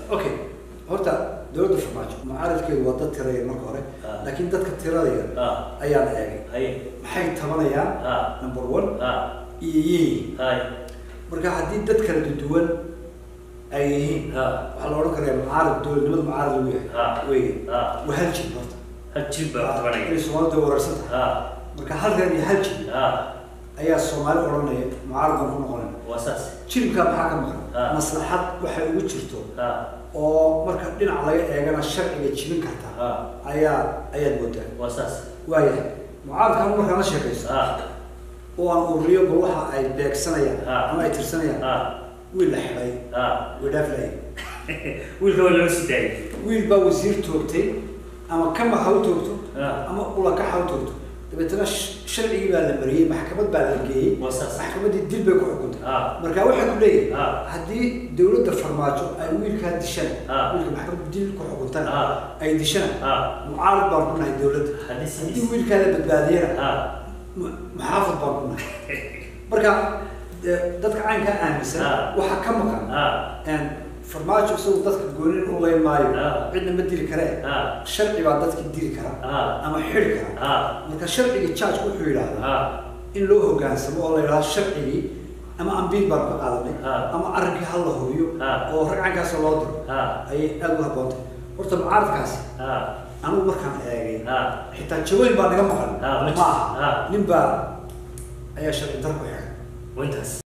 okay horta dowladda farmaajo mucaaradkeedu waa dad tiraya marka hore Ah. laakiin dadka tirada yar ah ayaan eegay haye maxay tabanayaan ah number one ah iyo yihiin haye marka haddii dad kala duwan ay yihiin ah waxaa la odhan karaya mucaarad dowladnimada mucaarad lagu yahay ah wey ah waa hal jib horta hal jib baa ku tabanaya inay soomaalida wararsan tahay ah marka halkan iyo hal jib ah ayaa soomaali odhanaya mucaarad baan ku noqonayna waa saas jilibkaa maxaa ka maqan Ah. maslaxad waxay ugu jirto ah oo marka dhinac laga eegana sharciga jibin karta ah ayaa ayaad moodaa waa saas waayahay mucaaradkan markaan la sheekaysto ah oo aan ururiyo bal waxa ay beegsanayaan Ah. ama ay tirsanayaan ah wiil la xidhay ah way dhaaflayay wiilka waa loo sii daayay wiil baa wasiir toogtay ama kama ha u toogto Ah. ama ulaka ha u toogto dabeetana sh- sharcigii baa la mariyey maxkamad baa la geeyey waa saas maxkamaddii dil bay ku xukuntay ah marka waxay ku leeyihin Ah. haddii dowladda farmaajo ay wiilkaa dishaan Ah. wiilka maxkamadda dil ku xukuntana Ah. ay dishaan ah mucaarad baan ku nahay dowladda haddii haddii sidiis wiilkaa la badbaadiyana ah mu- muxaafad baan ku nahay marka dee dadka caynkaa aaminsan Ah. waxaa ka maqan ah een, farmaajo isagu dadka goonin u leyn maayo Ah. cidna ma dili karee ah sharci baa dadki dili kara ah ama xiri kara ah marka sharciga judge wuxuu yidhaahdaa ah in loo hogaansamo oo la yidhahdo sharcigii ama ambiil baan ka qaadanay Ah. ama arrinkii hal la hubiyo Ah. oo ragcankaas loo diro ah ayay aada u habboontahay horta mucaaradkaasi ah anigu markaan eegay ah xitaa jawooyin baa naga maqan Ah, ma ma jirto. aha Ah. nin baa ayaa sharci dar ku xidhay waa intaas